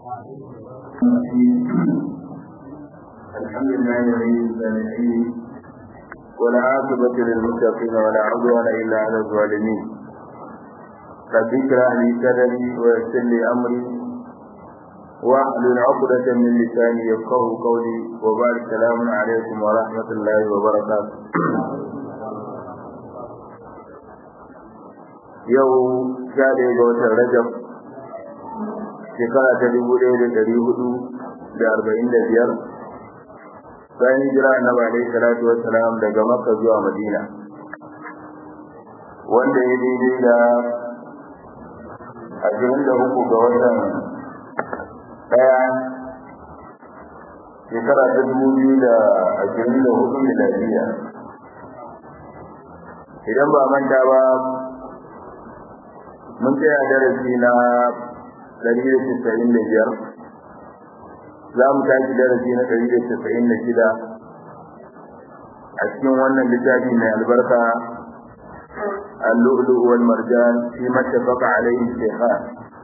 الحمد لله ولي الصالحين والعاقبة للمتقين ولا عدوان إلا على الظالمين رب اشرح لي صدري ويسر لي أمري واحلل عقدة من لساني يفقه قولي وبارك السلام عليكم ورحمة الله وبركاته yau sha ɗaya ga watan rajab shekara ta dubu ɗaya da ɗari hudu da arba'in da biyar bayan hijira na alaihi salatu wassalam daga makka zuwa madina wanda ya daidai da ashirin da uku ga watan ɗaya shekara ta dubu biyu da ashirin da hudu miladiya idan ba manta ba mun tsaya darasi na ɗari da casa'in da biyar za mu tashi darasi na ɗari da casa'in da shida a cikin wannan littafi mai albarka اللؤلؤ والمرجان فيما اتفق عليه الشيخان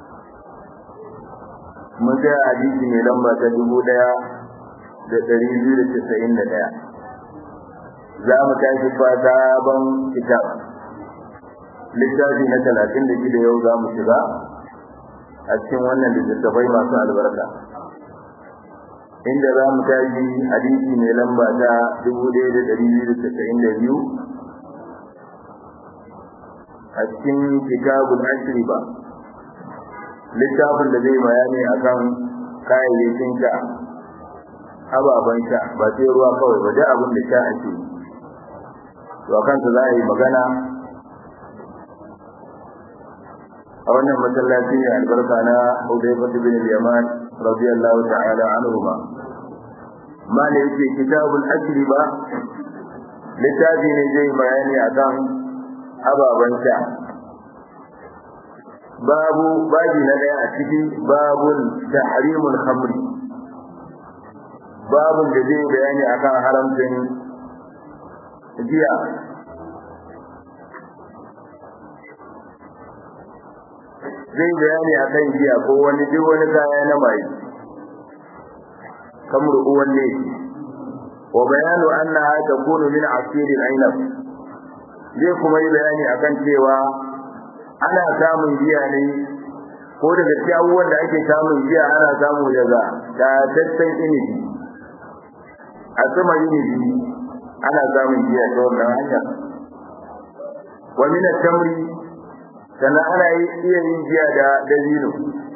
mun tsaya hadisi mai lamba ta dubu ɗaya da ɗari biyu da casa'in da ɗaya za mu tashi fa sabon kitab littafi na talatin da shida yau za mu shiga a cikin wannan littattafai masu albarka inda za mu tashi hadisi mai lamba ta dubu ɗaya da ɗari biyu da casa'in da biyu a cikin kitabul ashri ba littafin da zai bayani akan kayayyakin sha ababen sha ba sai ruwa kawai ba duk abin da sha ake to a kansa za a yi magana a wannan masallaci ne albarka na Hudayfa bin al-Yaman radiyallahu ta'ala anhuma mala yake kitabul ajriba littafi ne zai bayani akan ababan sha babu babi na daya a ciki babun tahrimul khamri babun da zai bayani akan haramcin giya zai bayani a kan giya ko wani duk wani kaya na mai kamar uwan ne wa bayanu annaha takunu min asirin ainab zai kuma yi bayani akan cewa ana samun giya ne ko daga cikin abubuwan da ake samun giya ana samu daga tattan inibi a sama inibi ana samun giya ta wannan hanya wa min tamri sannan ana iya yin jiya da dabino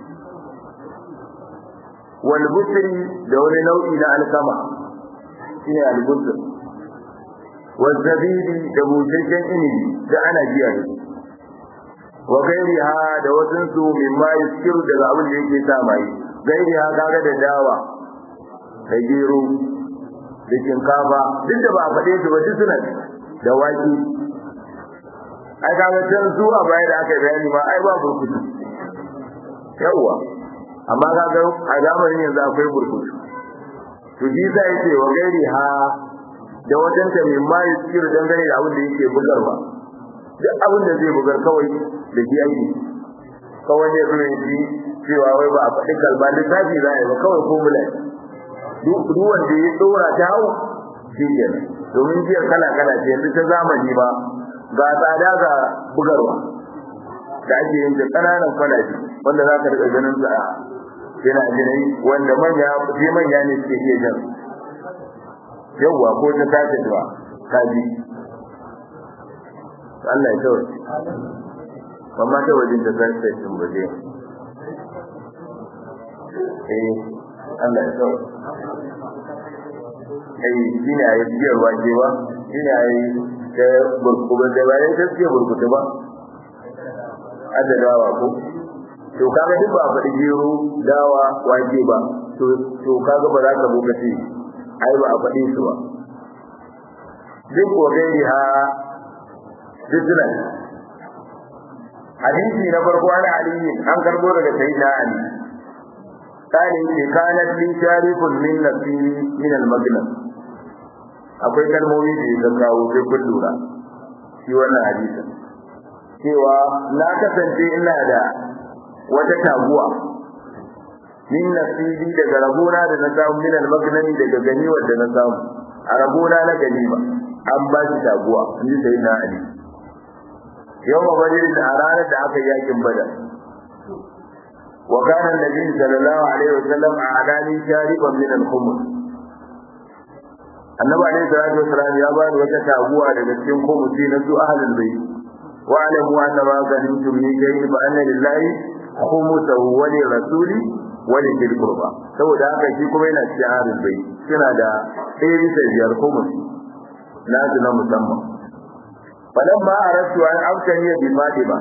wal busri da wani nau'i na alkama shine al busr wal zabibi da busasshen inibi da ana jiya da su wa gairiha da wasun su mimma yuskiru daga abin da yake sa mai gairiha kaga da dawa da gero da shinkafa duk da ba a faɗe su ba duk suna da wake ai kaga can su a baya da aka bayani ma ai ba burkutu yawa amma kaga a zamanin yanzu akwai burkutu to shi za ya ce wa gairi ha da wajen ta mai ma yi cikin dangane da abin da yake bugarwa duk abin da zai bugar kawai da shi ake kawai ne zuwa shi cewa wai ba a faɗi kalba littafi za a yi ba kawai formula duk wanda ya tsora ta hau shi kenan domin jiyar kala kala ce yanzu ta zamani ba ga tsada ga bugarwa da ake yin da ƙananan kwalaji wanda za ka riƙa ganin su a yana jinai wanda manya sai manya ne suke iya jan yawwa ko ta tace zuwa kaji Allah ya kawai amma ta wajen ta tace sun baje eh Allah ya kawai eh shine ayi biyar wajewa shine ayi da burkuba da ba dai gaskiya burkuta ba adadawa ko to kaga duk ba faɗi gero dawa wake ba to to kaga ba za ka buga ce ai ba a faɗi su ba duk ko gairi ha dukkan hadisi na farko an ali an karbo daga sayyidina ali kane ce kanat li sharifun min nafsi min al-maghnam akwai kalmomi da ya kawo sai kun lura shi wannan hadisin cewa na kasance ina da wata taguwa min nasibi daga rabona da na samu min al-magnami daga ganimar da na samu a rabona na ganima an ba shi taguwa in ji sai na ali yau ma bari da a ranar da aka yakin badar wa kana annabi sallallahu alaihi wasallam a adani shariban min al-khumr annabi alaihi salatu wasallam ya bani wata taguwa daga cikin khumusi na su ahlul bayt wa alamu anna ma ganimtum min shay'in fa anna lillahi khumsahu wa li rasuli wa li dhil qurba saboda haka shi kuma yana cikin ahlul bayt suna da ɗaya bisa biyar khumusi nasu na musamman falan ma aratu an amsani bi fatima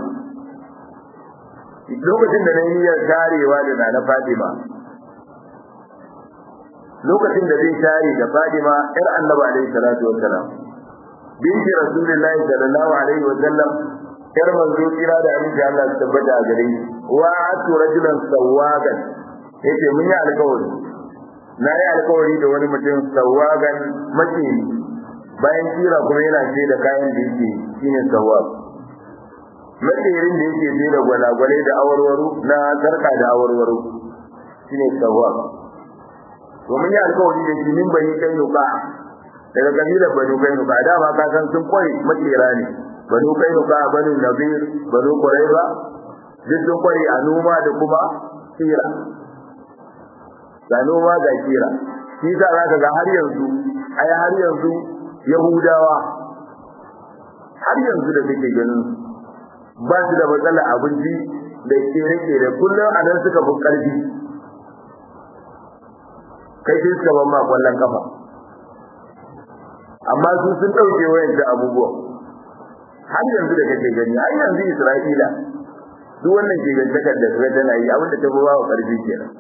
lokacin da na yi niyyar tarewa da na na fatima lokacin da zai tare da fatima yar annabi alaihi salatu wassalam binti rasulullahi sallallahu alaihi wasallam yar manzo kira da aminci Allah su tabbata a gare shi wa atu rajulan sawagan yace mun yi alƙawari na yi alƙawari da wani mutum sawagan mace bayan kira kuma yana ce da kayan da yake shine sawab matsirin da yake ce da gwalagwale da awarwaro na sarka da awarwaro shine sawab domin ya alkawari da shi min bani kai nuka daga kabilar bani kai nuka dama ka san sun kware makera ne bani kai nuka bani nabir bani quraiba duk sun kware a noma da kuma kira ga noma ga kira shi sa zaka ga har yanzu ai har yanzu Yahudawa har yanzu da kake ganin ba su da matsala abinci da kere da kullum a nan suka fi ƙarfi kai sai suka ban ma kwallon kafa amma su sun ɗauke wayan da abubuwa har yanzu da kake gani har yanzu Isra'ila duk wannan ke gantakar da suka tana yi abinda ta fi ba wa ƙarfi kenan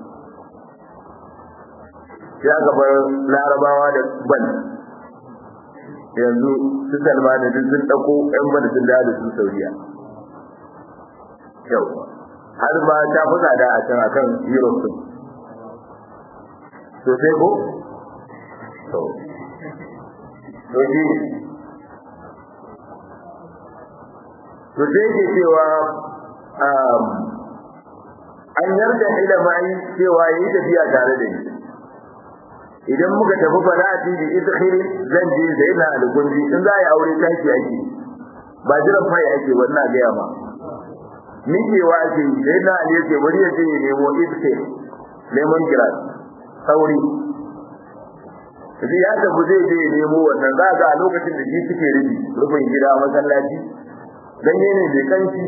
sai aka bar larabawa da ban yanzu su salma da duk sun ɗauko ƴan bada sun dawo da su saudiya yau har ma ta fi tsada a can akan europe din to sai ko to to shi to sai ke cewa an yarda ila mai cewa yayi tafiya tare da ni idan muka tafi falati bi idkhiri zan je sai na algunji in za a yi aure taki ake ba jiran fai ake wannan ga yama mikewa ake sai na ali yake bari ya je ya nemo idkhir lemon grass sauri Kaji ya tafi zai je ya nemo wannan za ga a lokacin da shi suke rubi rufin gida masallaci ganye ne bai kanshi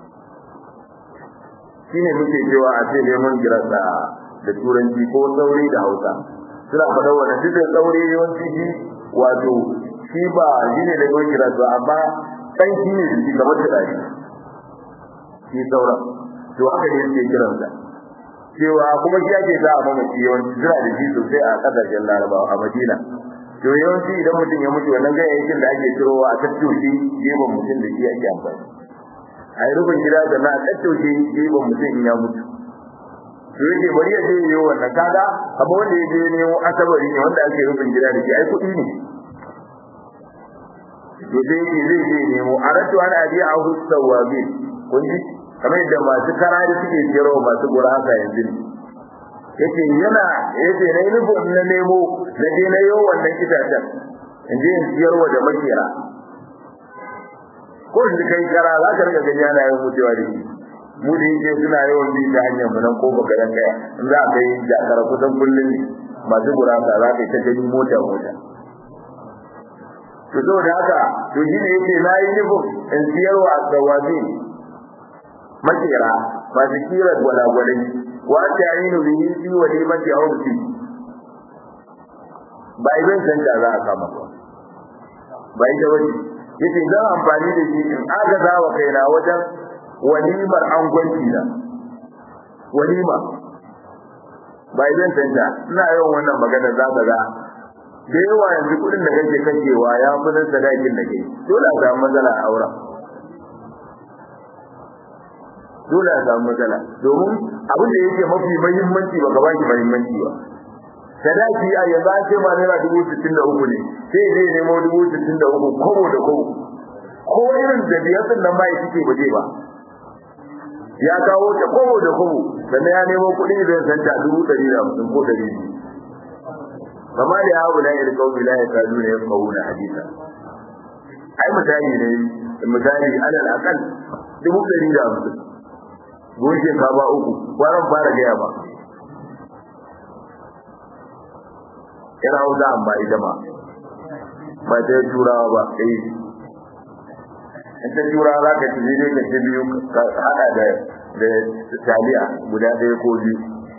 shine muke cewa a ce lemon grass da turanci ko sauri da hausa suna faɗa wannan duk da tsaure yawanci shi wato shi ba shi ne da yawan kira su amma ɗan shi ne shi kamar turare shi sauran to haka ne suke kiran sa cewa kuma shi ake sa a mamaci yawanci suna da shi sosai a ƙasashen larabawa a madina to yawanci idan mutum ya mutu wannan ganyayyakin da ake cirowa a tattoshe gefen mutum da shi ake amfani a yi rufin gida da na tattoshe gefen mutum in ya mutu to yake bari ya je yi wannan kaga kamar wanda ya je ne asabari ne wanda ake rufin gida da shi ai kuɗi ne to sai yake zai je nemo aratu ana abi a husawabi kun ji kamar yadda masu karari suke siyarwa masu gurasa yanzu ne yace yana yace na yi nufin na nemo na je na yi wannan itacen in je in siyarwa da makera ko shi kai kara za ka riga gani yana yin mutuwa da shi mu da yake suna yawan bi ta hanyar mu nan ko baka dan kaya in za ka yi jakara kusan kullum ne masu gurasa za ka yi ta gani mota mota to saboda haka to shi ne yake na yi nufin in siyarwa da wazi makera masu kira gwalagwalai wa ta yi nufi fi wa limati aurti ba idan canta za a kama ba ba ita wani yace zan amfani da shi in agaza wa kaina wajen walimar angwanci na walima ba idan canta ina yawan wannan magana za ka ga da yawa yanzu kudin da kake kashewa ya fi nan sadakin da kai dole a samu matsala a auren dole a samu matsala domin abin da yake mafi muhimmanci ba ka baki muhimmanci ba sadaki a yanzu an ce ma naira dubu sittin da uku ne sai zai nemo dubu sittin da uku kobo da kobo ko irin da biyar din nan ba ya cike ba ba ya kawo ta kobo da kobo sannan ya nemo kuɗi zai san ta dubu ɗari da hamsin ko ɗari biyu kama da ya abu da ya rikau bila ya kazu ne ya kawo na hadisa ai misali ne misali alal akal dubu ɗari da hamsin goshe ka ba uku kwanan fara gaya ba yana hausa amma ita ma ba ta yi turawa ba eh in ta turawa za ka ci zai ka ci biyu ka hada da da taliya guda ɗaya ko biyu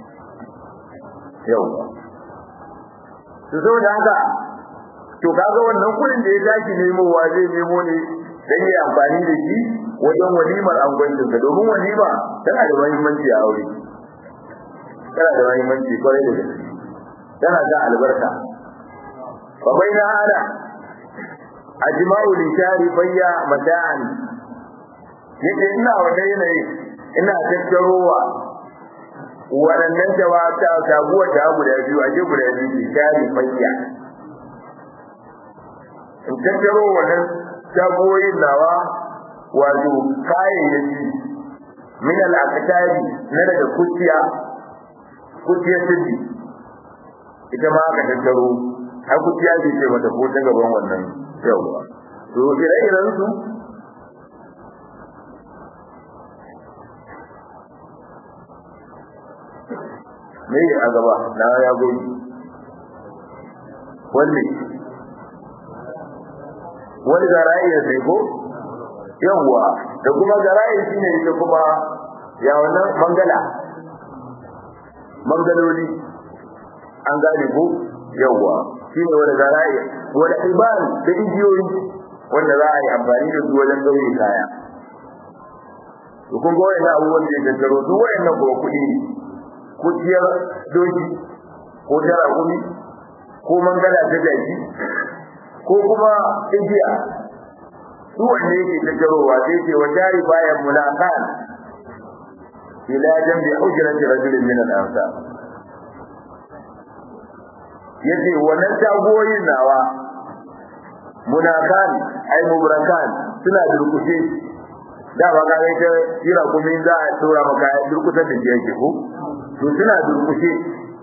yau su saboda haka to kaga wannan kuɗin da ya tashi nemowa zai nemo ne dan yi amfani da shi wajen walimar angwancinsa domin walima tana da muhimmanci a aure tana da muhimmanci kwarai da gaske tana da albarka fa baina ana ajma'u li shari bayya mata'an yake ina wata yanayi ina tattarowa waɗannan jawata taguwa da guda biyu a je guda biyu li shari bayya in tattaro wannan tagoyin nawa wato kayayyaki min al-aqtari na daga kuciya kuciya sirri ita ma aka tattaro har kuciya ce ce mata ko ta gaban wannan yawa to ire-iren su me a gaba na ya goyi wanne wani zara'i ya sai ko yawwa da kuma zara'i shine ita kuma ya wannan mangala mangaloli an gane ko yawwa shine wani zara'i wani ibal da igiyoyi wanda za a yi amfani da su wajen gauri kaya to kun ga wayannan abubuwan da ya tattaro duk wayannan kuma kuɗi kuciyar doki ko tara kumi ko mangala ta jaki ko kuma igiya su wanne yake tattarowa sai ce wa jari bayan mulaqan ila jambi hujrati rajulin min al-ansar yace wannan tagoyin nawa munakan ai mubrakan suna durkushe da ba ga ita kira kuma za a dora maka durkusar da yake ko to suna durkushe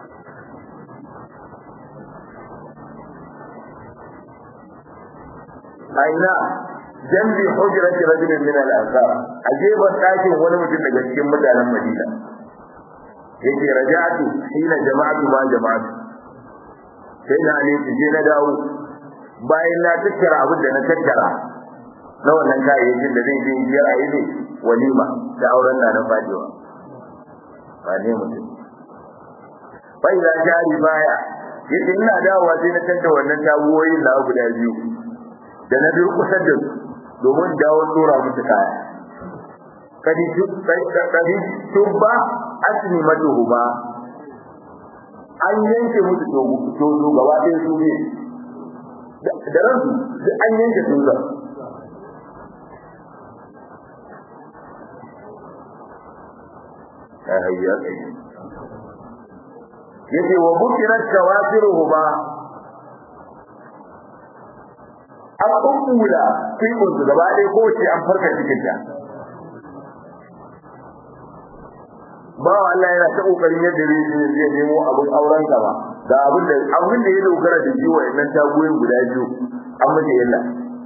aina jambi hujrati rajulin min al-ansar ajeban dakin wani mutum daga cikin mutanen Madina yake raja'atu hina jama'atu ma jama'atu sai na ne je na dawo bayan na tattara abin da na tattara na wannan kayayyakin da zai je biyar a yi ne walima da auren na na fadewa ba ne mutum bai da jari baya yace ina dawowa sai na tattara wannan tabuwoyin na guda biyu da na durkusar da su domin dawo dora musu kaya kadi kadi tubba asni matuhuma an yanke musu tozo gaba ɗaya su ne da ransu an yanke tozo hayya yace wa bukirat kawasiruhuma an kukkula kibin su gaba ɗaya ko ce an farka cikin ta ba Allah yana ta kokarin yadda zai zai nemo abin auren ka ba da abin da abin da ya dogara da jiwa wannan tagoyin guda biyu an mace yalla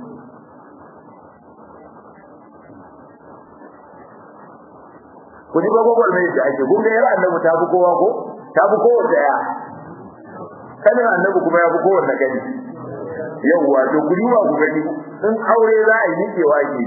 ku ji ba gogol mai da ake kun ga yar annabi ta fi kowa ko ta fi kowa daya kanin annabi kuma ya fi kowa na gani yawwa to ku duba ku gani in aure za a yi nikewa ke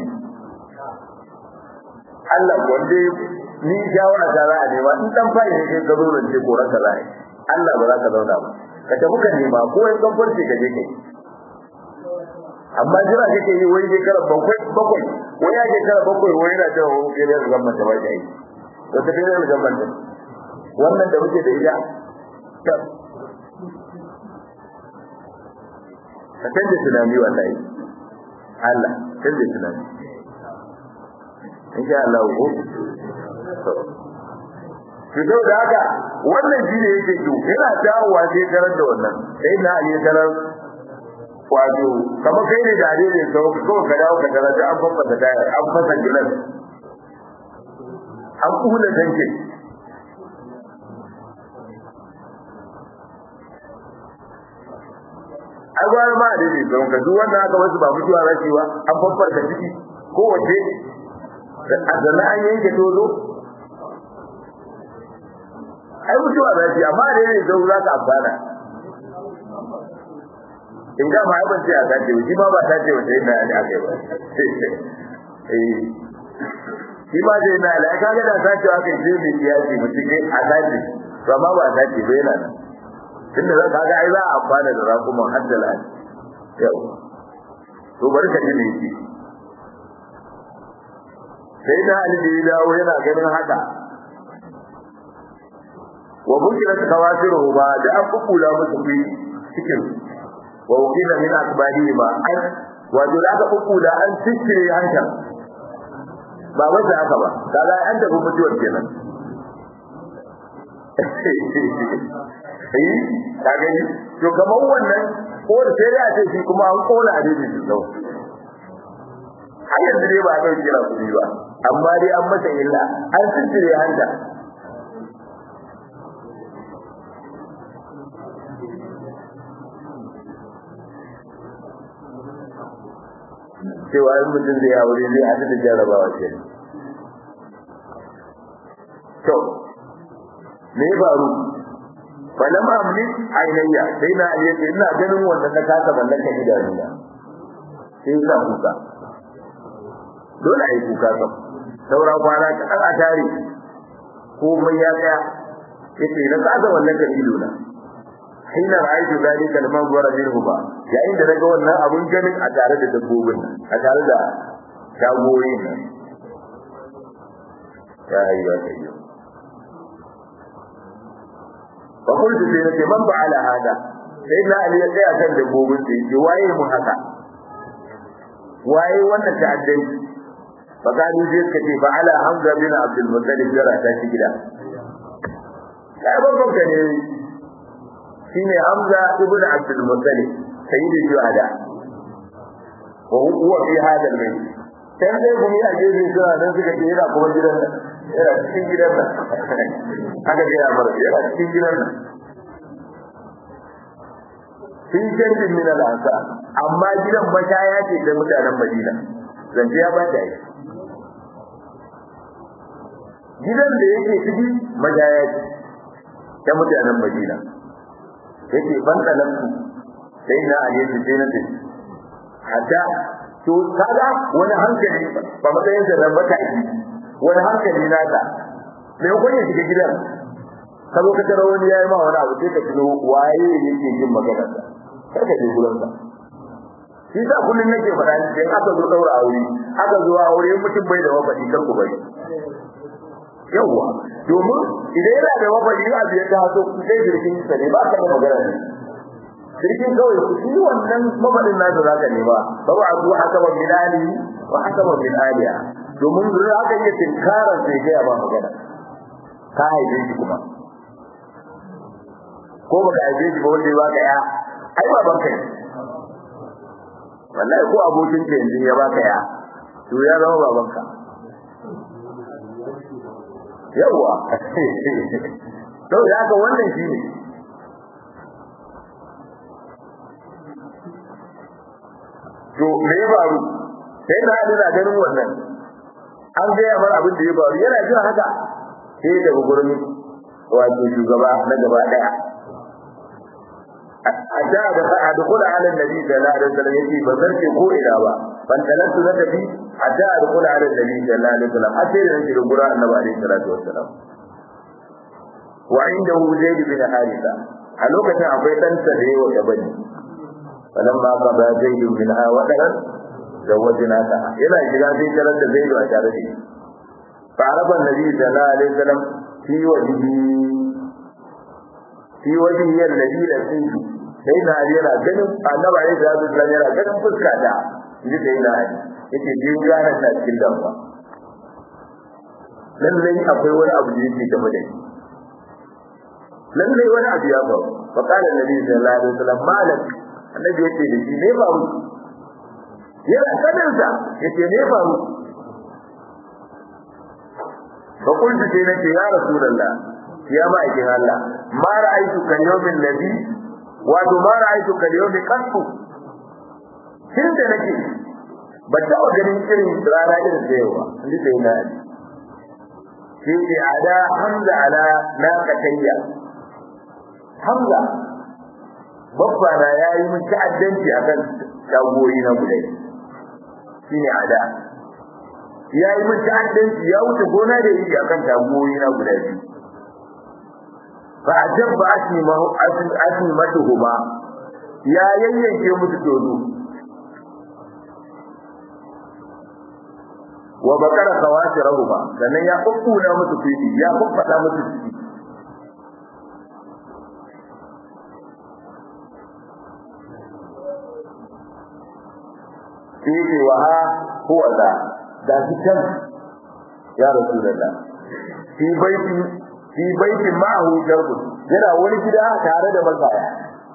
Allah wanda ni shawara ta za a nema in dan fari ne kai ka zo nan ce koran ka za a yi Allah ba za ka zauna ba ka tafi ka nema ko in kan farce ka je kai amma jira kake yi wai je kara bakwai bakwai wai ya je kara bakwai wai yana cewa wani kere da gamman ta ba ta yi wata kere da gamman ta wannan da muke da ita ka canza tunani wallahi Allah canza tunani insha Allah ko fito da haka wannan shi ne yake to yana dawowa sai karar da wannan sai na yi karar wato kama kai ne da ne sau ko ka dawo ka karar da an fasa tayar an fasa gilas an kula tankin ai gwara ma da ne don ka duk wanda aka wasu ba mutuwa za su yi ba an babbarka ciki ko wace a zana an yanke tozo ai mutuwa za su yi amma da ne don za ka amfana in ga ma ban ce a sace shi ma ba ta ce wace yana da aka yi ba eh shi ma zai na da aka ga da sace aka yi sai mai kiyasi mutum ne a sace to amma ba a sace ba yana nan tunda za ka ga ai za a amfana da rakuman har da lafi yau to bari ka ji me yake sai da Ali da ya dawo yana ganin haka wa bukirat kawasiru ba da an kukula musu fi cikin wa ukila min akbari ba an wato da aka kukula an cikire hankal ba wanda aka ba kaga an tafi mutuwar kenan eh ka gani to kamar wannan ko da sai ya ce shi kuma an kona a daidai shi sau har yanzu dai ba a ɗauki kira kuɗi ba amma dai an masa illa an tsire hanta cewa in mutum zai aure zai haɗu da jarabawa ke to me ya faru falam amlik ainayya sai na ali yace ina ganin wannan na kasa mallaka idanuna sai sa kuka dole ai kuka kam saura kwana ka dan a tare komai ya tsaya yace na kasa mallaka idona hina ra'aytu zalika al-manzara minhu ba yayin da naga wannan abun ganin a tare da dabbobin a tare da shagoyin nan ya ayyuka ayyu fa qultu li nafsi man fa'ala hada sayyidina ali ya tsaya kan dabbobin sai ce waye mu haka waye wannan ta'addanci fa kanu sai suka ce fa'ala hamza bin abdul muttalib jara ta shi gida kai babban ka ne shine Hamza ibn Abdul Muttalib sayyidu shuhada wa huwa fi hada al-bayt sai dai gumi a gefe suna nan suka ce yana kuma gidan nan yana cikin gidan nan haka ga yamar yana cikin gidan nan sun canjin min al-ansa amma gidan mashaya ce da mutanen Madina zance ya bata yi gidan da yake ciki mashaya ce ta mutanen Madina yake ban dalanku sai na a yake sai na tafi hatta to kaga wani hankali ba matsayin da baka yi wani hankali naka me ko ne shiga gidan ka zo ka tara wani yayi ma wani abu sai ka tuno waye yake jin magana sa sai ka je gurin sa shi sa kullun nake faɗa ni in aka zo daura aure aka zo aure mutum bai da wafadi kar ku bari yawwa domin idan yana da mafari a biyar ta haso sai jirgin sa ne ba ka da magana ne jirgin kawai ku shi wannan mafarin nasa za ka nema ba ba a zuwa haka min ali wa haka min aliya domin zuwa haka iya tinkarar sai ga ba magana ka haife shi kuma ko ba ka haife shi ba wanda ya baka ya ai ba banka ne wallahi ko abokin ka yanzu ya baka ya to ya zama babanka yawa to da haka wannan shine to me ya faru sai da hadu da ganin wannan an ga ya bar abin da ya faru yana jin haka sai daga gurin wato shugaba na gaba daya hatta da adkhula ala nabi sallallahu alaihi wasallam yace ba zarce ko ina ba ban talattu na tafi hatta adkhula ala nabi sallallahu alaihi wasallam hatta da nake gurin annabi alaihi salatu wasallam wa indahu zaid bin haritha a lokacin akwai dan sa da yawa gabani falamma qada zaid bin ha wa dalan zawajnaka yana shiga sai tarar da zaid a tare da shi fa araba nabi sallallahu alaihi wasallam fi wajhi fi wajhi alladhi la tunju sai na ali yana ganin annabi alaihi salatu wasallam yana ganin fuska da ni sai na ali yake jin gane ta cikin damuwa lallai akwai wani abu da yake game da shi lallai wani abu ya faru fa qala annabi sallallahu alaihi wasallam malak annabi yace da shi ne faru yana sanin sa yace ne faru fa qultu sai nace ya rasulullah ya ma'aikin Allah ma ra'aytu kal yawmin ladhi wato ma ra'aytu kal yawmi qattu tun da nake ba taɓa ganin irin rana irin da yawa inda sai na shi ke ada hamza ala na katayya hamza babba na yayi mun ta'addanci akan shagoyi na gudai shine ada yayi mun ta'addanci ya wuce gona da yi akan shagoyi na gudai fa ajabba asmi ma asmi matuhuma ya yayyanke musu dodo wa bakara kawasirahuma sannan ya kukkuna musu fiti ya kukkata musu fiti sai wa ha huwa da da shi can ya rasulullah fi baiti fi baiti ma'ahu jarbun yana wani gida tare da masaya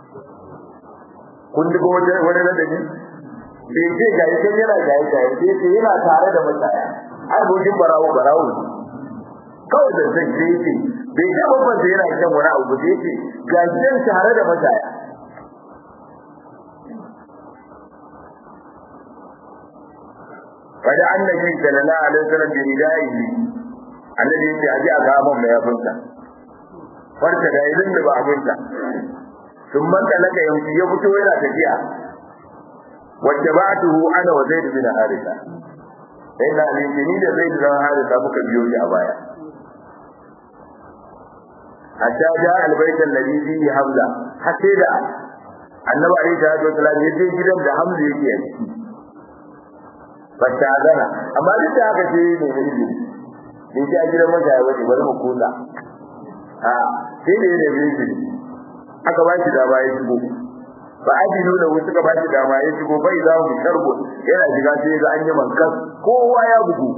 kun duba wani wani ladabi bai ce ga yake yana ga yake sai ce yana tare da masaya har gojin barawo barawo kawai da zai ce ce bai ce babban da yana kan wani abu sai ce ga gidan tare da masaya kada annabi sallallahu alaihi wasallam bi ridaihi annabi ya ce aje a gaban mai yafinsa farka da irin da ba abinta sun manta laka yanki ya fito yana tafiya wacce ba tuhu ana wa zaid bin harisa sai na ne ni da zaid bin harisa muka biyo shi a baya hatta ja albayt alladhi fihi hamza hatta da annabi alaihi salatu wasallam ya je gidan da hamza yake a ciki bata gana amma duk da haka sai ne ne ne ne ji a gidan masa ya wace bari mu kula a sai da ne ne aka ba shi dama ya shigo ba ajilu da wasu ka ba shi dama ya shigo bai za mu sharbo yana shiga sai ga an yi mankas kowa ya bugu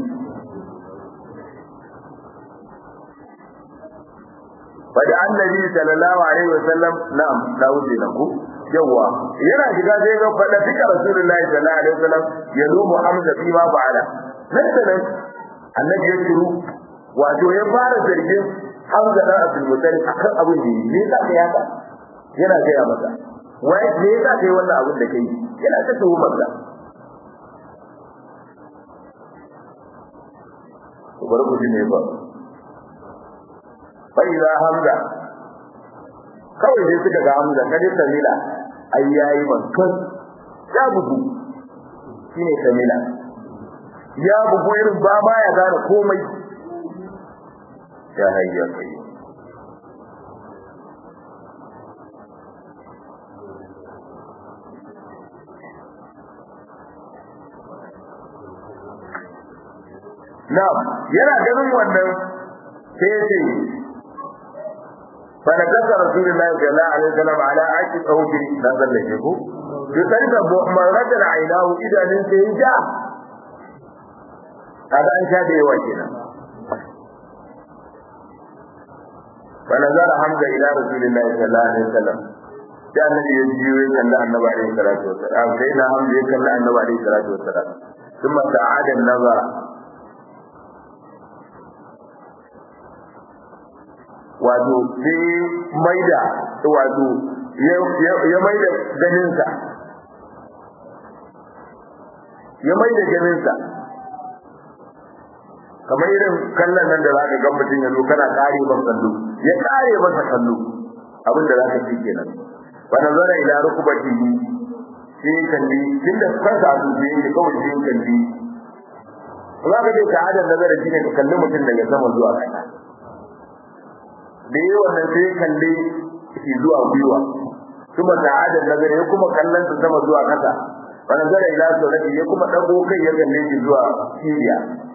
Fada annabi sallallahu alaihi wasallam na'am da wuce na ku yawa yana shiga sai ga fada fika rasulullahi sallallahu alaihi wasallam ya zo mu amsa fi ma ba'ala nan da nan annabi ya shiru wato ya fara zargin Hamza dan Abdul Muttalib akan abin da yi ne sai ya ka yana gaya masa wai me yasa kai wannan abin da kai yana ta tuhumar sa bari ku ji ne ba fa ila Hamza kawai sai suka ga Hamza kaje Samila ai yayi bankan ya bugu shine Samila ya bugu irin ba ma ya gane komai ya hayya kai Na'am yana ganin wannan sai ce فنكس رسول الله صلى الله عليه وسلم على عيش صوت نزل له يقلب مرة عيناه إذا ننت جاء هذا أن شاء به وجهنا فنظر حمزة إلى رسول الله صلى الله عليه وسلم جاء النبي يجيو يكلا النبي عليه الصلاة والسلام سيدنا حمزة يكلا النبي عليه الصلاة والسلام ثم تعاد النظر wato sai maida wato ya maida ganinsa ya maida ganinsa kamar irin kallon nan da za ka ga mutum ya zo kana kare masa kallo ya kare masa kallo abin da za ka ci kenan wa nazara ila rukbatihi sai kalli tunda kansa a zuciya yake kawai sai kalli za ka je ta adar nazara shine ka kalli mutum daga sama zuwa ƙasa da yi wannan sai kalle shi zuwa gwiwa kuma da adal nazari ya kuma kallon su sama zuwa kasa wa nazara ila saurati ya kuma dago kai ya kalle shi zuwa siriya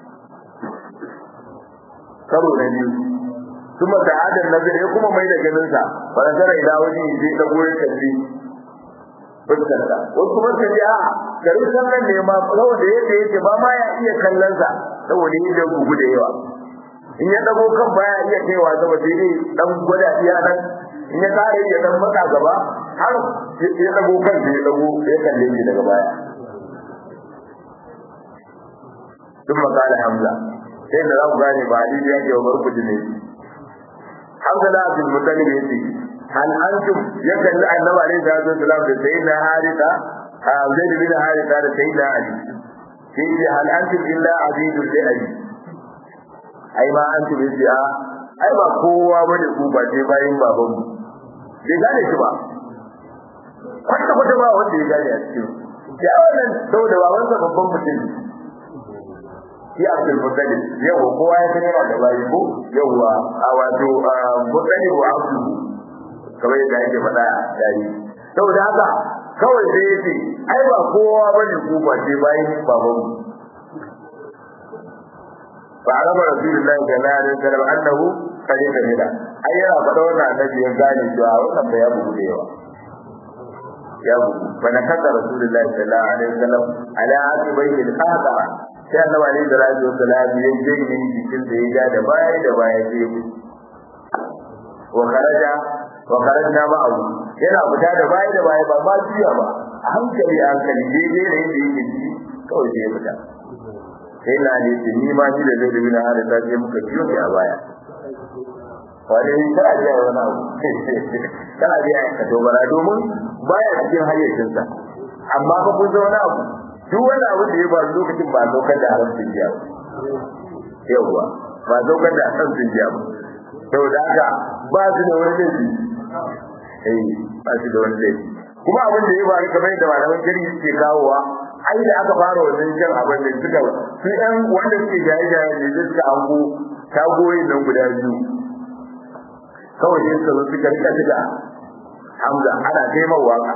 karo na biyu kuma da adal nazari ya kuma mai da ganin sa wa nazara ila wani sai dago ya kalle fuskarsa wasu kuma ka ji a garin sallan ne ma saboda yadda yake ba ma ya iya kallon sa saboda yadda gugu da yawa in ya dago kan baya iya kaiwa gaba sai dai dan gwada iya nan in ya kare ya dan maka gaba har ya dago kan sai ya dago ya kalle shi daga baya duk makala hamza sai da za ku gane ba hadisi yake wa barkuti ne Hamza da Abdul Muttalib yace hal antum ya kalli annabi alaihi salatu wasalam da sayyidina Haritha Zaid bin Haritha da sayyidina Ali sai ce hal antum illa abidul li ali ai ma antum yace a ai ba kowa bane ku ba sai bayin baban mu bai gane shi ba kwata kwata ba wanda ya gane a cikin ya wannan saboda babansa babban mutum shi Abdul Muttalib yau kowa ya sani da bayi ko yawa a wato Muttalib wa Abdul kamar yadda yake faɗa dari saboda haka kawai sai yace ai ba kowa bane ku ba sai bayin baban mu fa araba rasulullahi sallallahu alaihi wasallam annahu qad kamila ai yana faɗa wannan annabi ya gane cewa wannan fa ya bugu da yawa ya bugu fa nakata rasulullahi sallallahu alaihi wasallam ala asibayhi al-qadara sai annabi alaihi salatu wasallam ya je ne jikin da ya da baya da baya sai ya wa kharaja wa kharajna ma'ahu yana fita da baya da baya ba ma juya ba a hankali a hankali daidai da yadda yake ji kawai sai ya fita sai na ne ce ni ma shi da zai dubi na hada ta je muka biyo shi a baya wani kana biya wani abu kana biya ka dogara domin baya cikin hayyacinsa amma fa kun wani abu duk wani abu da ya faru lokacin ba saukar da haramcin jiya ba yawwa ba saukar da haramcin jiya ba saboda haka ba su da wani laifi eh ba su da wani laifi kuma abin da ya faru kamar yadda malaman shari'a suke kawowa ai da aka fara wannan jan abin da suka su ɗan wanda suke jaye-jaye ne da suka ango tagoyin nan guda biyu kawai sai suka zo suka rika diga hamza ana taimar waka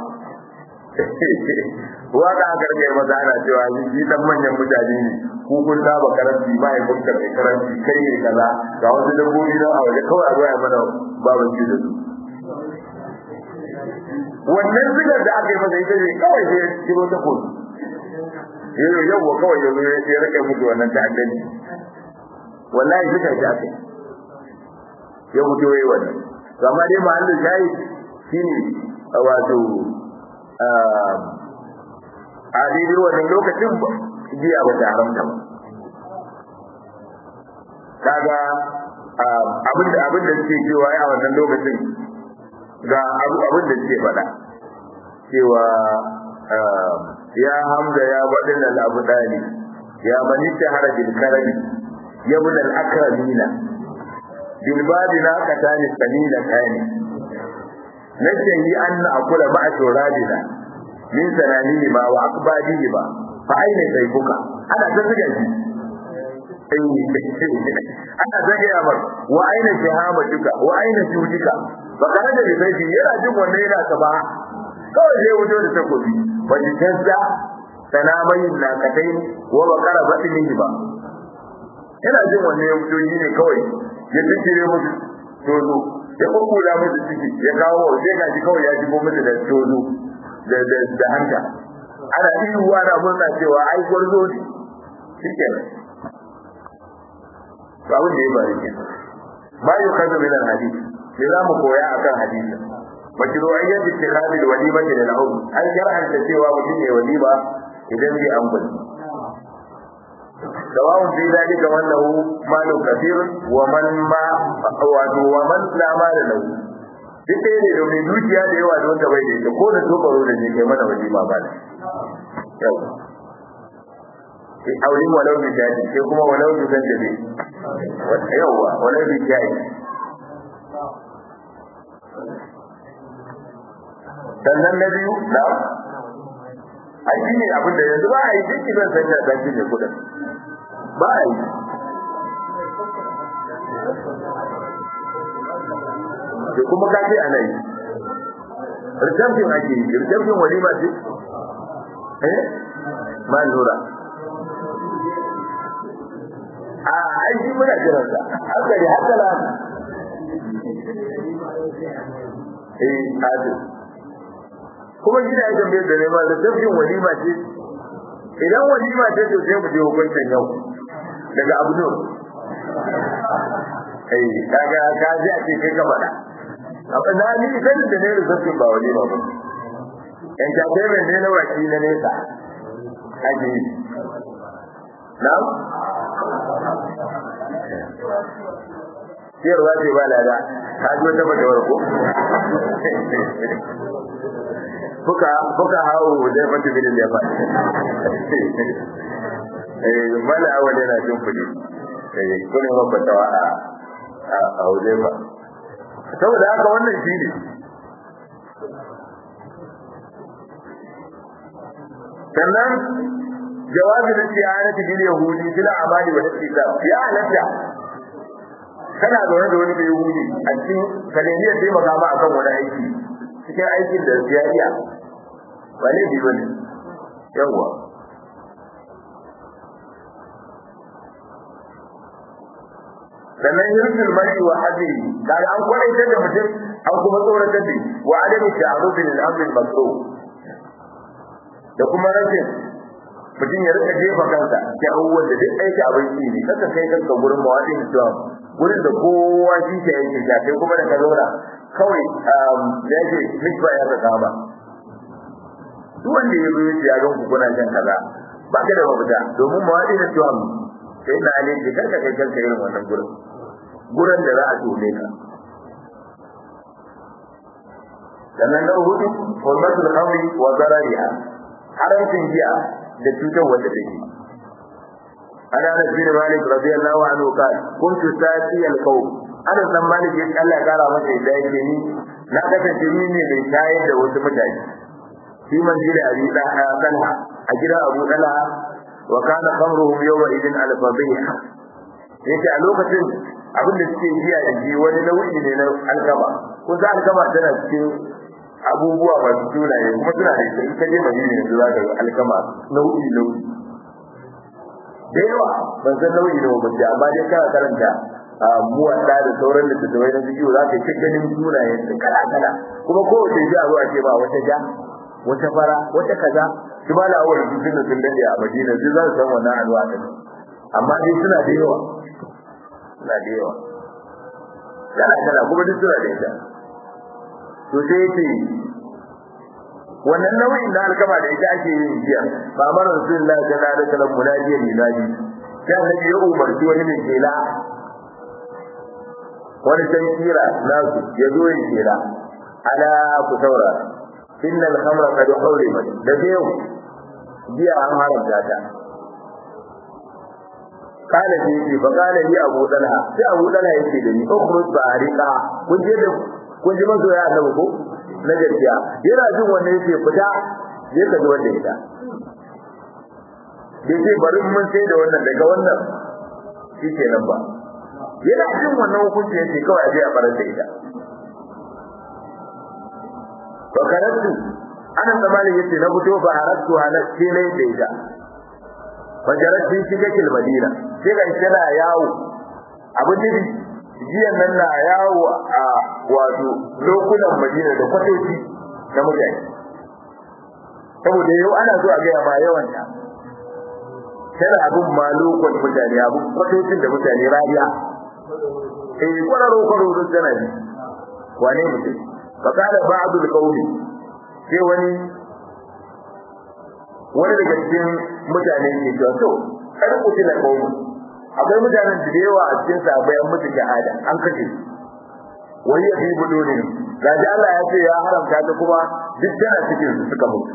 waka aka rike maza ana cewa shi dan manyan mutane ne ku kun saba karanci ba ya kunta mai karanci kai ne kaza ga wasu dabbobi nan a waje kawai a zo a mana babanci da su wannan sigar da aka yi masa ita ne kawai sai ya kiro ta kotu yau yau wa kawai yanzu ya rike mutu wannan ta'addanci wallahi suka ji aka ya mutu yayi wannan to amma dai mahallin shayi shine wato a daidai wannan lokacin jiya ba ta haramta ba kaga abin da abin da suke cewa a wannan lokacin ga abin da suke faɗa cewa ya hamza ya badin al-abu dali ya man shahara bil karami ya bun al-akramina bil badina katani sanina kani najahi an akula ma'a turabina min sananihi ma wa akbadihi ba fa aina sayfuka ana ta zuga shi ana zage amar wa aina shahamatuka wa aina shudika ba kana da sai yana jin wannan yana ta ba kawai zai wuce da takobi wani tazza sanamayin na katai wa bakara batinihi ba yana jin wannan ya fito ne kawai ya tsire musu tozo ya kukkula musu ciki ya kawo sai ga shi kawai ya shigo musu da tozo da da da hanta ana ihu ana murna cewa ai gwarzo ne shikenan to abin da ya bari ke ma yi kaza min al-hadith sai za mu koya akan hadisi mashru'iyyat ittikhad al-walima lil al-awd an shar'anta cewa mutum ne walima idan zai ambata سواء في ذلك من له مال كثير ومن ما ومن لا مال له duk ɗaya ne domin dukiya da yawa da wanda bai da ita ko da tokaro da ne kai mana waje ma ba da yau aure walau bi jadi sai kuma walau bi zan dabe yawa walau bi jadi sannan na biyu na a shi ne abin da yanzu ba a yi duk zan sanya zaki ne kudin ba a yi da kuma ka ce ana yi rikafin ake yi rikafin walima ce eh ma lura a aiki muna jiransa haka ne haka na eh hadu kuma gida ya tambaye da nema rikafin walima ce idan walima ce to sai mu je hukuncin yau daga abu nur eh kaga ka ji a ce kai ka faɗa amma na ni sanin da ne rubutun ba wani ba entertainment ne na waki na nesa ake yi na ciyarwa ce ba lada ka ji wata mata warko fuka fuka hawo da mata bidin da ba eh mala awal yana jin kudi eh kuma ba fatawa a a wajen ba saboda haka wannan shi ne sannan jawabi na tiyanati bil yahudi bil amali wa al-kitab ya halatta kana zaune da wani yahudi a cikin kaleniyar taimaka ma akan wani aiki cikin aikin da ya iya ba ne bi bane yawa sannan yurfil mari wa hadiri kaga an kwaitar da mutum an kuma tsoratar da wa adami ta'arufin al-amr al-makruf da kuma rashin mutum ya rika jefa kansa da abubuwan da duk aiki abinci ne kaka kai kanka gurin mawaɗin islam gurin da kowa shi ke yanke ta kai kuma da ka zauna kawai da yake misba ya saka ba duk wanda ya zo ya ga ku kuna shan kaza ba ka da mafita domin mawaɗin islam sai na ne ke karka kai kanka irin wannan gurin gurin da za a tone ka sannan na hudu hurmatul khamri wa zarariha haramcin giya da cutar wanda take ana da bin malik radiyallahu anhu qal kuntu sati al-qawm ana dan malik ya Allah ya kara masa da yake ni na kasance ni ne mai shayar da wasu mutane shi man jira abi talha a gida abu talha wa kana khamruhum yawma idin al-fadhiha yace a lokacin abin da suke giya da ji wani nau'i ne na alkama ko za alkama tana cikin abubuwa masu sunaye kuma suna da ita ita je madina yanzu za ka ga alkama nau'i nau'i da yawa ban san nau'i nawa ba ce amma dai kana karanta muwadda da sauran da tattawai na bidiyo za ka yi ganin sunaye su kala kala kuma kowace ji a zuwa ce ba wata ja wata fara wata kaza shi ma la'awar su tun da sun dade a madina su za su san wannan alwa ɗin amma dai suna da yawa suna da yawa kala kala kuma duk suna da ita to sai yake wannan nau'in da alkama da ita ake yin jiya ba mara rasulullahi sallallahu alaihi wasallam munadiya miladi sai annabi ya umarci wani mai kela wani san kira nasu ya zo yin kela ala ku saura inna al-khamra qad hurimat da yau jiya an haramta ta kana ji ce fa kana li abu dalha sai abu dalha yake da ni ukhruj ba'rika kun je da kun ji masoya annabi ko na gaskiya yana jin wannan yake fita je ka ji wanda ita bai ce bari mun sai da wannan daga wannan shi ke nan ba yana jin wannan hukunci yake kawai aje a farar da ita ba karatu ana tsammanin yace na fito ba haratu halar ce ne da ita fajarar sun shiga kilmadina sai ga shi na yawo abin nufi jiyan nan na yawo a wato lokunan madina da kwatoci na mutane saboda yau ana zuwa gaya ma yawan ta tana abin ma lokacin mutane abin kwatocin da mutane rariya eh kwararo kwararo tana ji wane mutum fakala ba'dul qawli sai wani wani daga cikin mutane ke cewa to kar ku tuna qawli akwai mutanen da yawa a cikin sahabbai an mutu shahada an kace wani ya fi budo ne ga da Allah ya ce ya haramta ta kuma duk tana cikin su suka mutu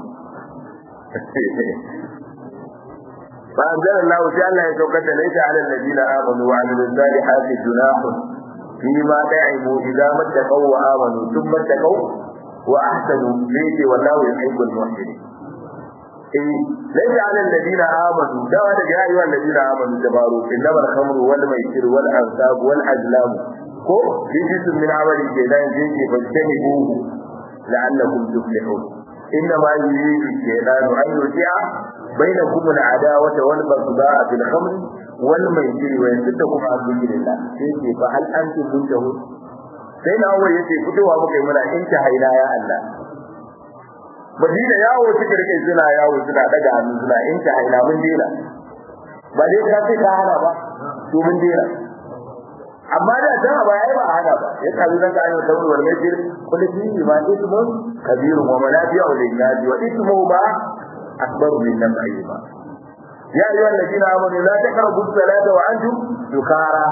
fa anzala Allah sai Allah ya saukar da laita ala alladina amanu wa amilus salihati junahun fi ma da'imu idza mattaqaw wa amanu thumma taqaw wa ahsanu laiti wallahu yuhibbul muhsinin eh laita ala alladina amanu dawa da ya ayyuhal ladina amanu tabaru innamal khamru wal maisir wal ansab wal azlam ko bijisun min amali kenan yake fastanibu la'allakum tuflihun إنما يريد الشيطان أن يوقع بينكم العداوة والبغضاء في الخمر والميسر ويصدكم عن ذكر الله يجي فهل أنتم منتهون sai na awai yace fitowa muka yi muna inta haina ya Allah Madina yawo suka rike suna yawo suna daga hannu suna inta haina mun dena ba dai ka ce ka hana ba to mun dena amma da dan ba yayi ba hana ba ya kalu dan ayo da wal majir kullu fi ma ismun kabir wa manafi'u lin nas wa ismu ma akbar min naf'ihi ma ya ayyuha alladhina amanu la taqrabu as-salata wa antum sukara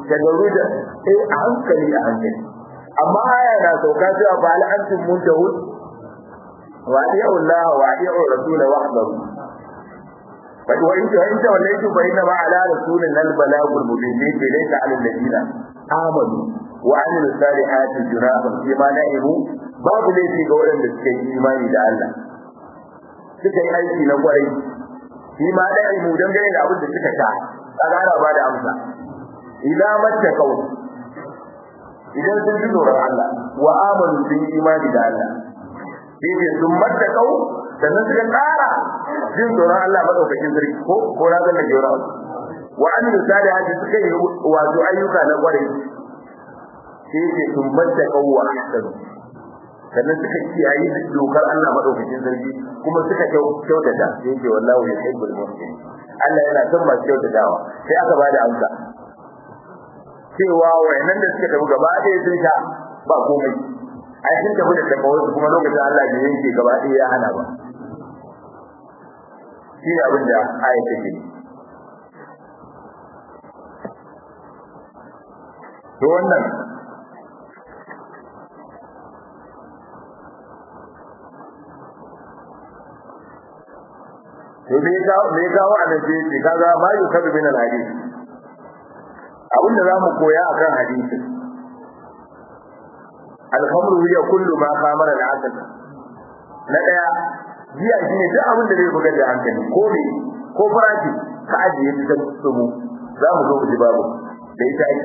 tagaruda eh a hankali a hankali amma aya na sauka cewa fa hal antum muntahun wa ati'u Allah wa ati'u rasul wahdahu fa wa in ta in tawallaytum fa inna ma ala rasulina al balagul mubin laysa ala alladhina amanu wa amilu salihati junahun fi ma na'ibu babu laifi ga waɗanda suka yi imani da Allah suka yi aiki na kwarai shi ma na'ibu dangane da abin da suka sha kaga ana ba da amsa idan mattaqau idan sun ji tsoron Allah wa amanu sun yi imani da Allah sai ce sun mattaqau sannan suka ƙara jin tsoron Allah madaukakin sarki ko ko na zan da jira wa amilu salihati suka yi wato ayyuka na kwarai sai ce sun mattaqau wa ahsanu sannan suka kiyaye dokar Allah madaukakin sarki kuma suka kyautata sai ce wallahu yuhibbul muhsinin Allah yana son masu kyautatawa sai aka bada amsa cewa wayannan da suka tafi gaba ɗaya sun sha ba komai ai sun tafi da takawar kuma lokacin Allah bai yanke gaba ɗaya ya hana ba shi ne abin da ayat take to wannan to me ya me ya kawo annabi ce kaga ma yukabu min al-hadith abin da zamu koya akan hadisi al-khamru hiya kullu ma qamara al-aql na daya jiya shine duk abin da zai buga da hankali ko me ko farashi ka ajiye ta tsumu za mu zo mu ji babu da ita ake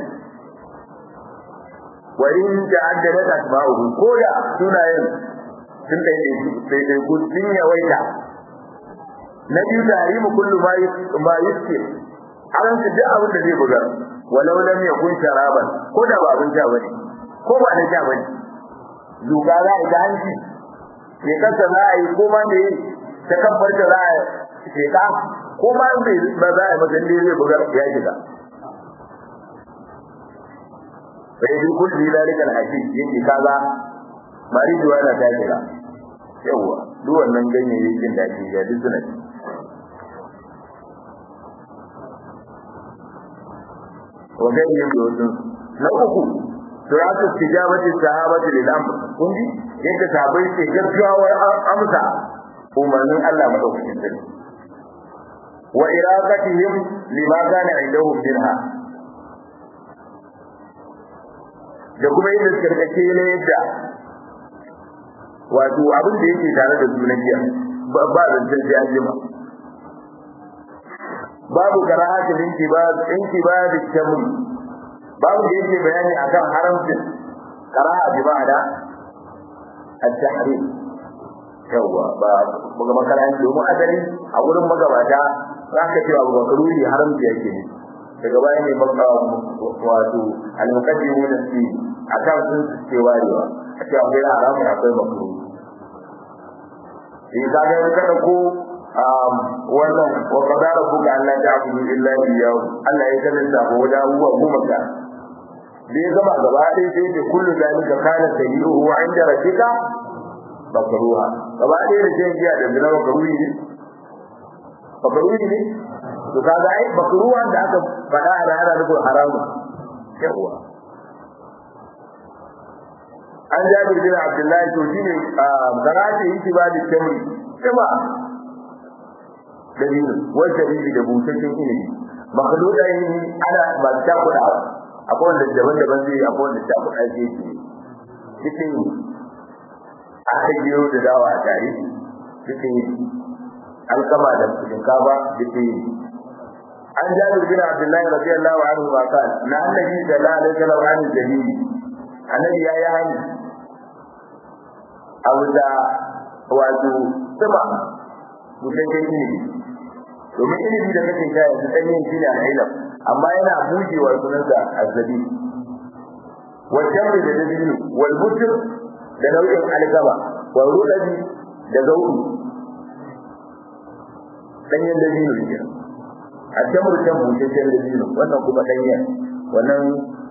wa in ta'addadat asma'uhu ko da sunayen sun dai dai dai ku sun yawaita na biyu tahrimu kullu ma ma yuske an su duk abin da zai buga walau lam yakun sharaban ko da ba abin sha bane ko ba da sha bane zuga za a ga hanci me kasa za a yi ko ma me ta kabbar da za a ce ka ko ma me ba za a yi magan da zai buga ya shiga sai duk kulli dalika alhaqi yake kaza bari duwa na ta shiga yawa duk wannan ganyayyakin da ke ga duk suna ci وغيرهم يوزن na uku suratu tijabati sahabati lil amr kun ji yadda sahabbai ke gaggawar amsa umarnin Allah madaukakin sarki wa iraqatihim lima kana indahum minha da kuma yadda suka rikace ne yadda wato abin da yake tare da su na jiya ba zancen sai an jima babu karahatin intibad intibad al-shaml babu da yake bayani akan haramcin karaha bi ma'ana at-tahrim yawa ba buga makaranci domin asali a gurin magabata za ka ce abu makaruri haramci yake ne daga baya ne maka wato al-muqaddimun fi akan sun ce warewa a ce akwai haramun akwai makaruri in ka ga kada ko wannan wa qadara buka Allah ta abudu illa iyyahu Allah ya kalanta ko da huwa kuma ka da ya gama gaba ɗaya sai ce kullu zalika kana sayyi'uhu wa 'inda rabbika makruha gaba ɗaya da shan giya da zina makruhi ne makruhi ne to kaga ai makruhan da aka faɗa a rana da haramu yawa an jabir bin abdullahi to shine garati yake ba da kamri kuma dalilin wanda dalili da busasshen ilimi makhluda yin ana ba ta kudawa akwai wanda daban-daban zai akwai wanda ta kuɗa zai ce cikin aka gero da dawa a tare cikin alkama da shinkafa cikin an jabir bin abdullahi radiyallahu anhu ma kan na annabi sallallahu alaihi wasallam an dalili annabi ya yi hani abu da wato sama busasshen ilimi domin ilimi da kake sha yanzu ɗanyen shi ne al'ilam amma yana bujewa sunansa azzabi wal jamri da dabilu wal butr da nau'in alkama wal rudabi da zauri danyen dabilu ne a jamru can busheshen dabilu wannan kuma danyen wannan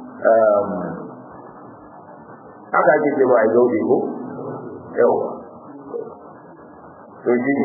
haka ake cewa a zauri ko yawa to shi ne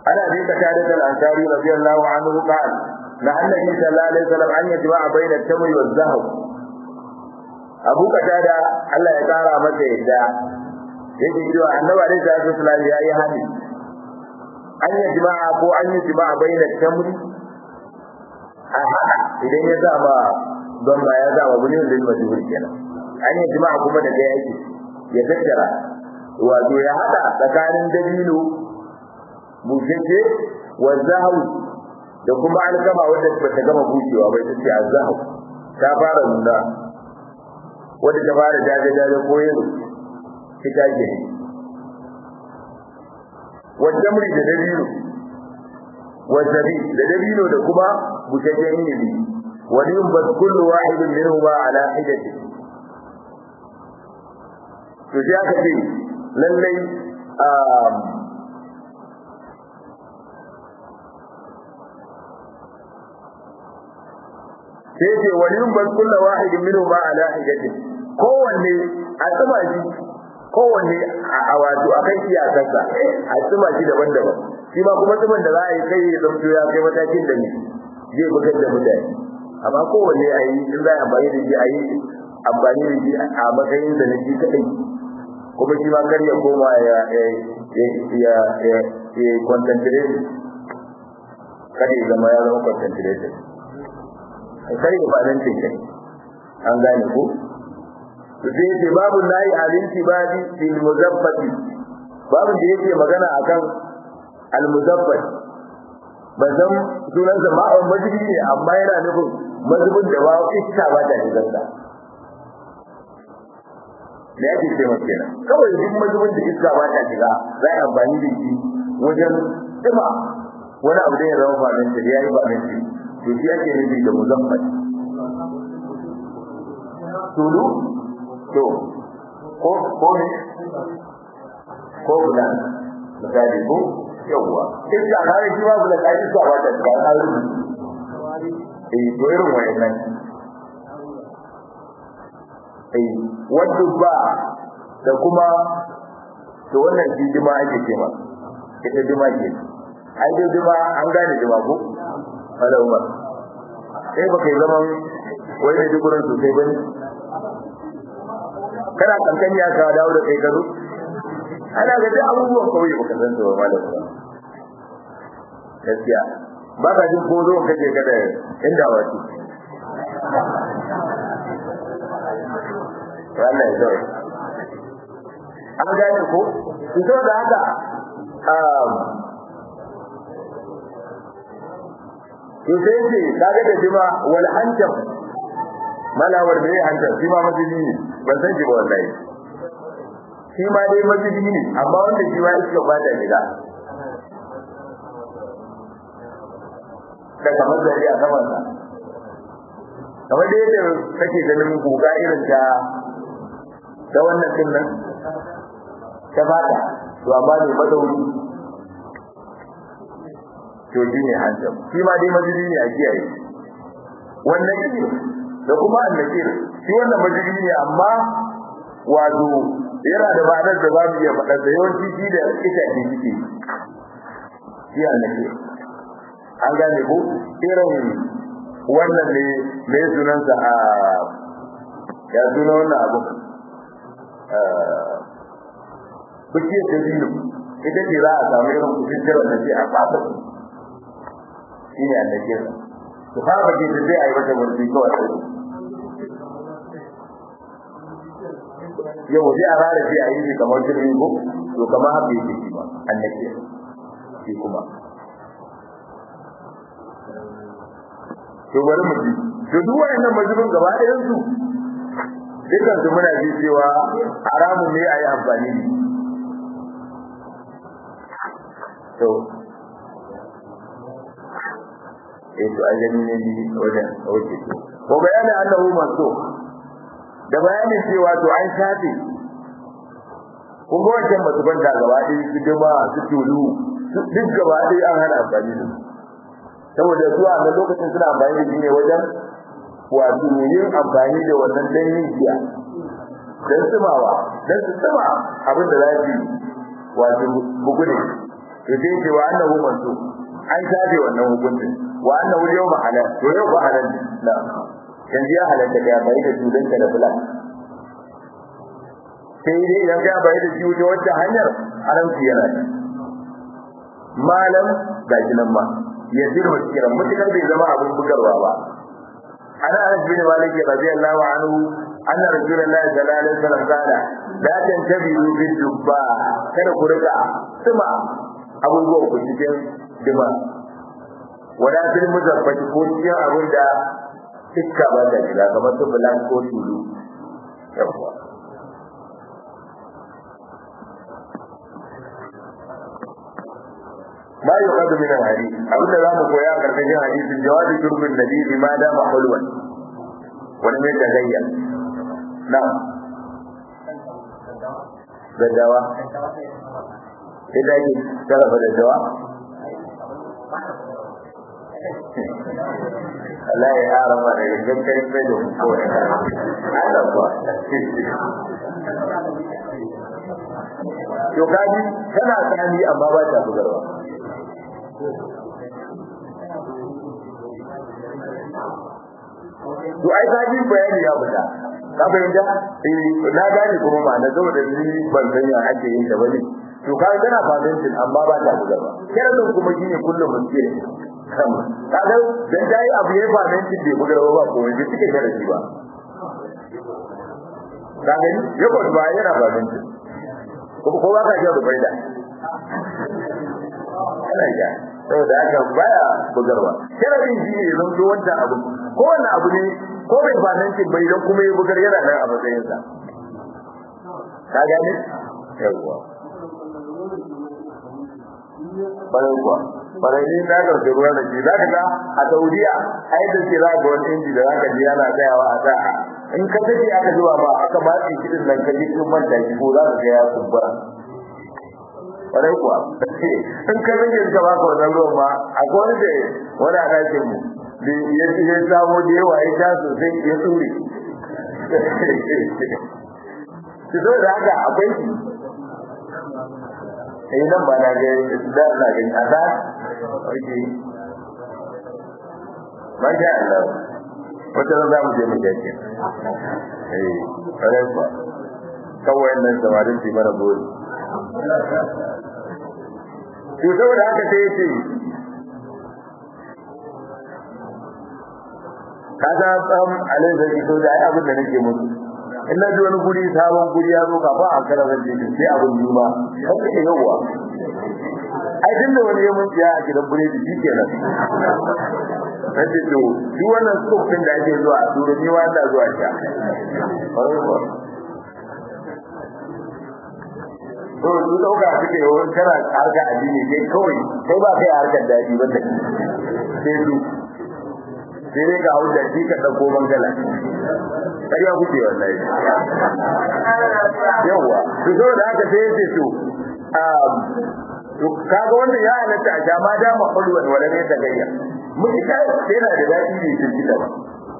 ana bi ka tada da ansari radiyallahu anhu qala la annabi sallallahu alaihi wasallam an yajma'a bayna at-tamri wal zahab abu katada Allah ya kara masa yadda yake cewa annabi alaihi salatu wasallam ya yi hani an yajma'a ko an yi jima'a bayna at-tamri a hada idan ya zama don ba ya zama bulin lil majhul kenan an yi jima'a kuma da kai yake ya tattara wato ya hada tsakanin dabino bushashe wa zahu da kuma alkama wanda ba ta gama bushewa bai ta ce azzahu ta fara nuna wanda ta fara jaje jaje ko yin fita ke wa jamri da dabino wa zabi da dabino da kuma bushashen inibi wa yunbat kullu wahidin minhuma ala hidati to sai aka ce lallai sai ce waliyun ban kulla wahidin minhu ma ala hijati kowanne a tsuma shi kowanne a wato akan iyakarsa a tsuma shi daban-daban shi ma kuma tsuman da za a yi kai ya zamto ya kai matakin da ne zai bugar da mutane amma kowanne a yi in za a amfani da shi a yi amfani da shi a matsayin da na shi kaɗai kuma shi ma kar ya koma ya ya ya ya concentrate kada ya zama ya zama concentrated kar ya fadan tinkai an gane ko sai yace babu nayi alinti badi fil muzaffati babu da yake magana akan al muzaffat bazan sunan sa ma'an majibi ne amma yana nufin mazubin da ba iska ba ta shigar da da yake ce maka kenan kawai duk mazubin da iska ba ta shiga za a amfani da shi wajen tsima wani abu da ya zama famin da ya yi famin da to shi ake nufi da muzaffat tulu to ko ko ne ko bulan misali ko yawwa iska na da shi ba bulan kai iska ba ta shiga na rubu eh to irin wayannan eh wadda ba da kuma to wannan shi jima ake cewa ita jima ke ai dai jima an gane jima ko ala umar sai ba kai zaman wai ne dukurin sosai bane kana kankan ya ka dawo da kai garu ana ga duk abubuwan kawai baka san su ba malam gaskiya ba ka jin ko zo kaje kada inda wato Allah ya zai an gane ko fito da haka to sai ce kaga da jima wal hanjam malawar da ya hanjam shi ma masjidi ne ban san shi ba wallahi shi ma dai masjidi ne amma wanda shi ma iska ba ta shiga da kamar da ya kamar sa kamar da yadda kake ganin guga irin ta ta wannan din nan ta fata to amma ne madauri to shi ne hanjam shi ma dai majiji ne a kiyaye wannan kiri da kuma annakir shi wannan majiji ne amma wato yana da ma'anar da za mu iya faɗa da yawanci shi da ita ce shi shi annakir an gane ko irin wannan ne mai sunansa a ya suna wannan abu bukiyar da biyu ita ce za a samu irin kusur da ce a fata shi ne annake sa su fara ke da zai a yi mata murfi kawai sai yau sai a rara shi a yi shi kamar jirgin ko to kamar haka yake shi ba annake shi kuma to bari mu ji to duk wayannan majibin gaba ɗayan su dukkan su muna ji cewa haramun ne a yi amfani da to eh to a gani ne ni wajen wuce to ko bayanin annahu maso da bayanin cewa to an shafe kun ga wancan masu banta gaba ɗaya su jama su tulu duk gaba ɗaya an hana amfani da su saboda su a nan lokacin suna amfani da shi ne wajen wato yin amfani da wannan danyen giya don tsimawa don su tsima abin da za su wato bugu ne to sai ce wa annahu mansu an shafe wannan hukuncin wa annahu yawma halal to yau ba halal na yanzu ya halatta da bai da tudanka da bulan sai dai idan ka bai da shi wuce wacce hanyar haramci yana da malam ga shi nan ma ya zira kiran mutukar bai zama abin bugarwa ba ana anas bin malik radiyallahu anhu anna rasulullahi sallallahu alaihi wasallam kana la tantabihu bil dubba kada ku rika suma abubuwan ku cikin dima wala bil muzaffati ko cikin abin da iska ba ta shiga kamar su bulan ko tulu yawa ما يؤخذ من الحديث أبدا لا مقويا كركجين حديث جواز شرب النبي بما دام حلوا ولم يتغير نعم daddawa sai da ake sarrafa daddawa Allah ya yara ma da yankin kai sai da kawai Allah ba to kaji tana tsani amma ba ta bugarwa to ai kaji bayani ya fita ka fahimta eh na gane kuma ma na saboda ni ban san ya ake yin da bane to ka gana fahimtin amma ba ta bugarwa kiran kuma shine kullum mutum kan kaga dan dai abu ya fahimtin bai bugarwa ba ko bai cike da shi ba kaga ya ko ba yana fahimtin ko ko ba ka ji da faida ana ja saboda haka baya bugarwa sharadin shi ne zan zo wancan abu ko wannan abu ne ko bai fahimci bai dan kuma ya bugar yana nan a matsayin sa ka gane yawa bayan kuwa bayan ni na ga da ruwan da ke za ka ga a Saudiya ai da ke za ga wani inji da za ka ji yana tsayawa a sa'a in ka tafi aka zuwa ba aka matsi kidin nan ka ji kin manta shi ko za ka ga ya kumbura kwarai kuwa in ka rage ka baka wannan ruwan ma a wani da wani a ɗakin mu da ya ci ya samu da yawa ya sha sosai ya tsure ki zo da haka akwai shi eh nan ba na ga da na ga a da oke Masha Allah wata za mu je mu gaske eh kwarai kuwa kawai nan samarin su mana bori to saboda haka sai yace kaga tsam alai da ito da ai abin da nake musu in na ji wani guri sabon guri ya zo ka ba an kara zan je sai abin juma kan ke yawa ai din da wani ya mun tsaya a gidan buredi shikenan sai to duk wannan tsofin da ake zuwa a turo ni wa da zuwa sha to su dauka suke yawan kana harka addini sai kawai sai ba kai harkar daji ba da sai su sai dai ga hujja shi ka dauko mangala ƙarya kuke wallahi yawa to so da haka sai yace to um to kaga wannan ya halatta a jama da ma hulwan wala ne ta gayya mun ka yana da dadi ne sun ci gaba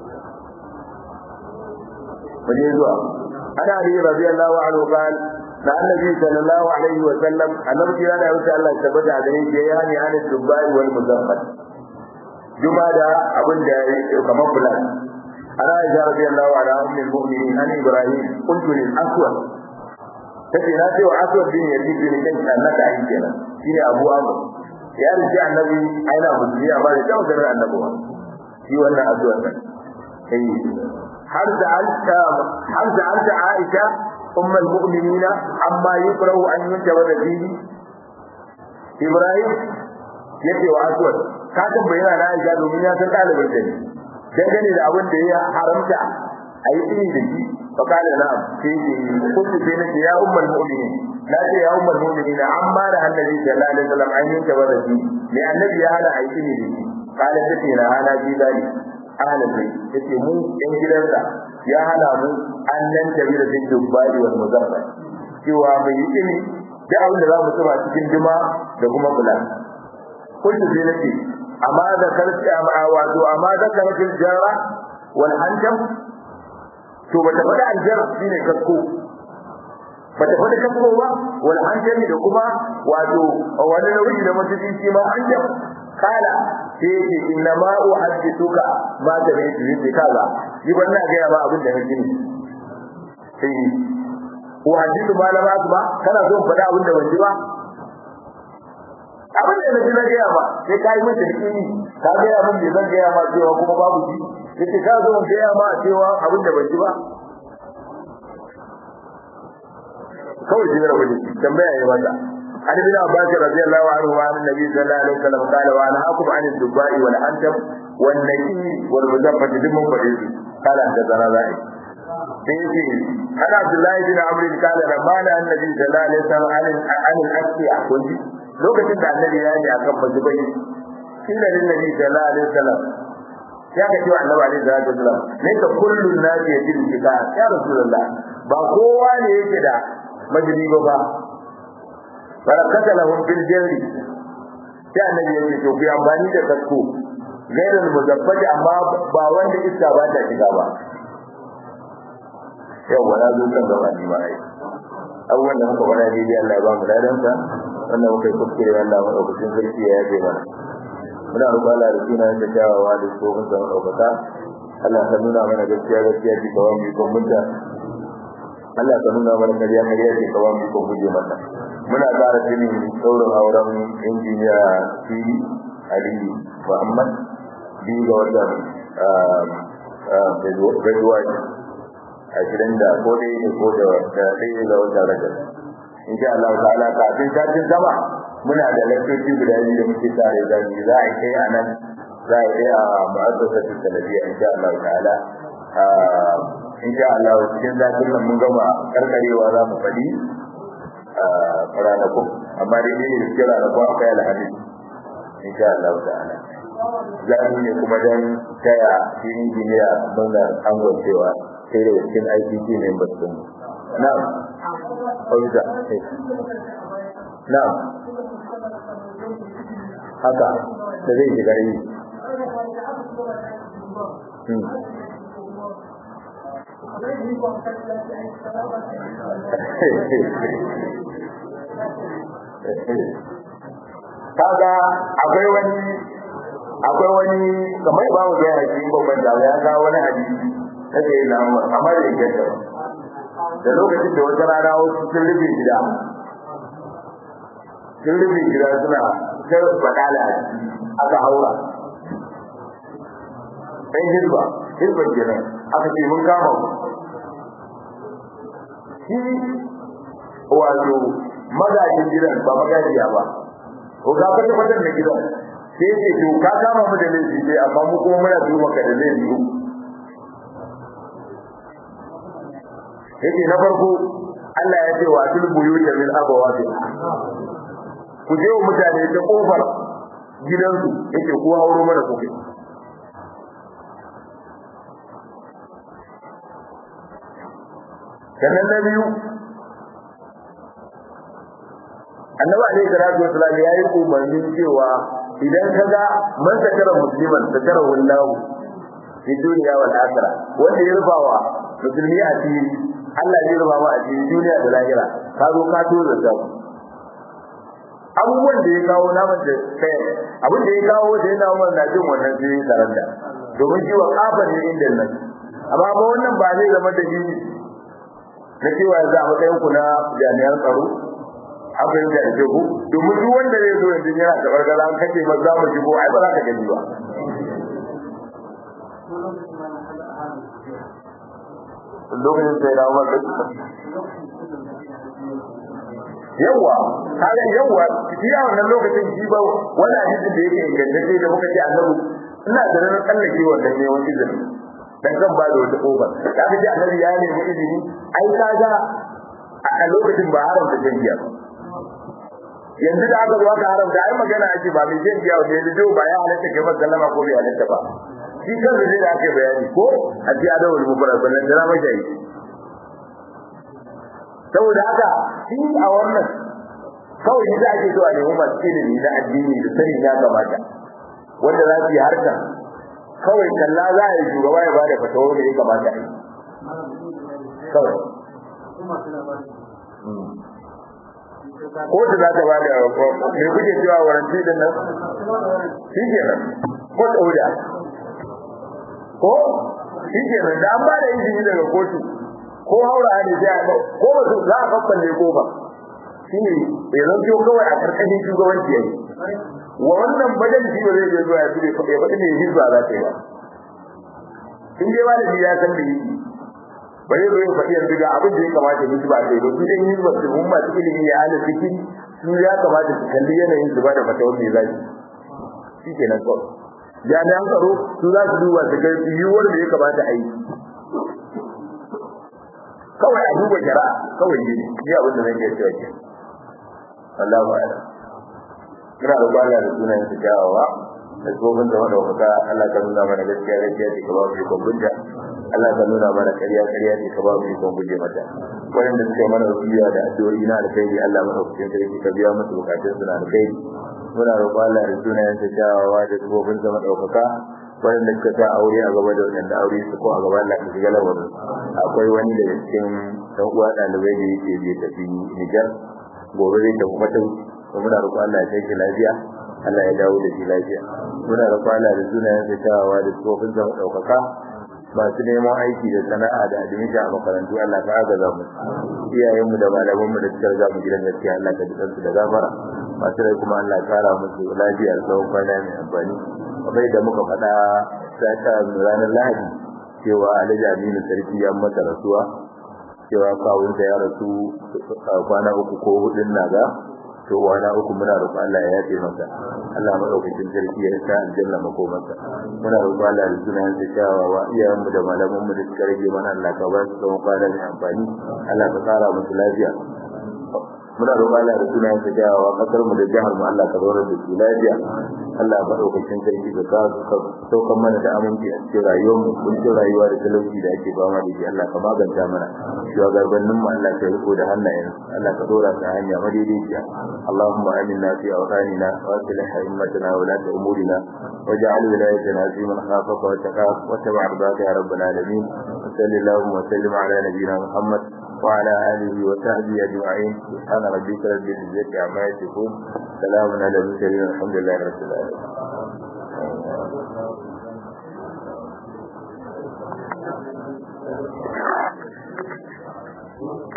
waje zuwa ana ali radiyallahu anhu qala da annabi sallallahu alaihi wa sallam annabi ya da wuce Allah tabbata da ne ya yani an dubai wal muzaffat juma da abin da kamar fulan ana ya radiyallahu ala ummul mu'minin an ibrahim qultu lil aswad kace na ce wa aswad bin yazid bin kan annaka ai kenan shine abu amr ya rike annabi aina musulmi amma da tawo garin annabi wa shi wannan aswad ne eh har da alta har da alta aisha أم المؤمنين عما يكره أن ينتبه فيه إبراهيم yake wa aswad ka tambayina na Aisha domin ya san dalibin da ne dangane da abin da ya haramta a yi tsini da shi fa kana na sai ce kullu sai nake ya ummul mu'minin na ce ya ummul mu'minin amma da annabi sallallahu alaihi wasallam an yanke wa shi ne annabi ya hana a yi tsini da shi kana tace na hana ji dali ahlul bayt yace mu yan gidansa ya hana mu an nan tabi da cikin dubbali wal muzaffar cewa mai yi tsini da abin da za mu tsaba cikin juma da kuma kula kullu sai nake amma da karfi amma wato amma da karfi jara wal hanjam to bata faɗa aljar shine kasko ba ta faɗi kasko ba wal hanjami da kuma wato wani nauyi da mutum shi ma hanjam kala sai yake inna ma uhaddithuka ma ta bai yi ce kaza ni ban na gaya ma abin da nake ne sai uhaddithu ma la ba kana so faɗa abin da ban ji ba abin da nake na gaya ma sai ka yi mata yakini ka gaya min bai zan gaya ma cewa kuma babu ji yace ka zo in gaya ma cewa abin da ban ji ba kawai shi da wani tambaya ya mata عن ابن عباس رضي الله عنه وعن النبي صلى الله عليه وسلم قال وانهاكم عن الدباء والعنتم والنكير والمزفة دم فريد قال حدثنا ذلك سيدي عن عبد الله بن عمرو قال لما نهى النبي صلى الله عليه وسلم عن عن الاسقياء كنت lokacin da annabi ya yi akan mazubai kila lin nabi sallallahu alaihi wasallam ya ga cewa annabi alaihi salatu wasallam ne ka kullun nasi yajid kika ya rasulullah ba kowa ne yake da majidi ba barakata lahum bil jari sai annabi ya ce to ku amfani da kasko gairin muzabbaji amma ba wanda iska ba ta shiga ba yau wala zo kan gaba ni ma ai abubuwan da muka faɗa daidai Allah ya ba mu ladansa wannan muka yi kuskure Allah maɗaukacin sarki ya yaje mana muna roƙon Allah da suna da kyawawa da tsohon zama ɗaukaka Allah ka nuna mana gaskiya gaskiya ce kawai mu ikon munta Allah ka nuna mana kariya kariya ce kawai mu ikon guje mata muna ƙara jini saurin auren injiniya Siri Aliyu Muhammad biyu ga watan February ashirin da ko dai ne ko da ɗaya ga watan Rajab insha Allah ta'ala kafin satin sama muna da lakcoci guda biyu da muke tare da ni za a kai a nan za a kai a mu'assasatu salafiyya insha Allah ta'ala insha Allah cikin zafin nan mun gama karkarewa za mu faɗi ranakun amma dai ne da cikin ranakun akwai alhamis insha Allah ta'ala zamu ne kuma dan taya shirin jiniya muna angon cewa sai da cikin ICT ne ba su na'am Oiza. Na'am. Haka da zai shiga yi. Kaga akwai wani akwai wani kamar ba mu da hadisi babban da ya ga wani hadisi da ke nan amma da yake da da lokacin da wata rana wasu sun rufe gida sun rufe gida suna sai bakala aka haura ɗan hizba hizba kenan aka ce mun kama ku shi wato magajin gidan ba magajiya ba ko ka fata fatan da gidan sai ce to ka kama mu da laifi sai amma mu kuma muna duba ka da laifi yake na farko Allah ya ce wa tul buyuta min abawabi ku je wa mutane ta kofar gidansu yake ku hauro mana kuke sannan na biyu annabi alaihi salatu wasallam ya yi umarnin cewa idan ka ga man sakara musliman sakara wallahu fi duniya wal akhirah wanda ya rufawa musulmi a cikin Allah zai rufa ma a cikin duniya da lahira ka zo ka tura da abubuwan da ya kawo naman da kai abin da ya kawo da yana umar na jin wannan sai ya karanta domin shi wa kafa ne inda nan amma ba wannan ba zai zama da jini na cewa yanzu a matsayin ku na jami'an tsaro an fahimta da ku domin duk wanda zai zo yanzu yana da bargara an kace ba za mu shigo ai ba za ka gani ba lokacin sai na umar yawa kaga yawa shi a wannan lokacin shi ba wani hadisin da yake ingantacce da muka ce annabi ina da ranar kallake wannan ne wani izini dan kan ba da wata kofa kaga ji annabi ya nemi izini ai kaga a lokacin ba haramta shan giya yanzu da aka zo aka haramta ai magana ake ba mai shan giya wanda yanzu ba ya halatta kai ba sallama ko bai halatta ba shi kan da zai ake bayani ko a ji adawul mubarak ballan da rama shayi saboda haka shi a wannan kawai shi ake so a nemi masu ilimi na addini da sanin ya kamata wanda za su yi harkar kawai kalla za a yi shugaba ya bada fatawa da ya kamata a yi kawai kotu za ta ba da me kuke cewa waranti din nan shi ke nan ko dauda ko shi ke nan da an ba da izini daga kotu ko haura ne sai a ko ba su za a kakkalle ko ba shi ne bai zanto kawai a karkashin shugabanci yayi wa wannan bajan shi ba zai je zuwa ya tube ya faɗi ne hizba za ta yi ba in dai malami ya san da yi bai zai faɗi yanzu ga abin da ya kamata mu ba sai ba su dai yin ba su mun ma su ilimi ya ala fikiri su ya kamata su kalli yanayin su ba da fatawar me zai shi kenan kawai jami'an tsaro su za su duba su ga yiwuwar da ya kamata a yi kawai a duba shari'a kawai ne ni abin da zan iya cewa ke Allahu a'lam muna da bala da sunayen su kyawawa da tsohon da wanda wata Allah ka nuna mana gaskiya gaskiya ce ka ba mu ikon gunja Allah ka nuna mana ƙarya ƙarya ce ka ba mu ikon guje mata wanda suka mana wasiya da addu'o'i na alkhairi Allah mana hukuncin sarki ka biya musu bukatun su na alkhairi muna roƙon Allah da sunayen sa kyawawa da tsohon da madaukaka wanda suka sa aure a gaba da wanda aure su ko a gaba Allah ka shiga lamarin akwai wani daga cikin dan uwa ɗalibai da yake bai tafi Nijar gobe zai tafi mata muna roƙon Allah ya kai shi lafiya Allah ya dawo da shi lafiya muna roƙon Allah da sunayen sa kyawawa da tsohon da madaukaka masu neman aiki da sana'a da admission a makarantu Allah ka agaza mu iyayenmu da malamanmu da suka riga mu gidan gaskiya Allah ka jikan su da gafara masu rai kuma Allah ya kara musu lafiya da tsawon kwana mai amfani kamar da muka faɗa ta ranar Lahadi cewa Alhaji Aminu Sarki ya masa rasuwa cewa kawunsa ya rasu kwana uku ko hudun naga to wani uku muna roƙon Allah ya yafe masa Allah madaukakin sarki ya sa aljanna makomarsa muna roƙon Allah da sunan sa kyawawa iyayen mu da malaman mu da suka rage mana Allah ka ba su tsawon kwana mai amfani Allah ka kara musu lafiya muna roƙon Allah da sunan sa kyawawa kasar mu da jihar mu Allah ka zauna da su lafiya Allah madaukakin sarki ka ka saukan mana da aminci a cikin rayuwar mu kuncin rayuwa da talauci da ake fama da shi Allah ka maganta mana shugabannin mu Allah ka riko da hannayen Allah ka dora ta hanya madaidaiciya Allahumma aminna fi awtanina wa aslih a'immatana wa la umurina waj'al wilayatana fi man khafaka wa taqaf wa tabi'a ridaka ya rabbal alamin sallallahu wa sallim ala nabiyyina Muhammad وعلى آله وصحبه أجمعين سبحان ربك رب العزة عما يصفون سلام على المرسلين الحمد لله رب العالمين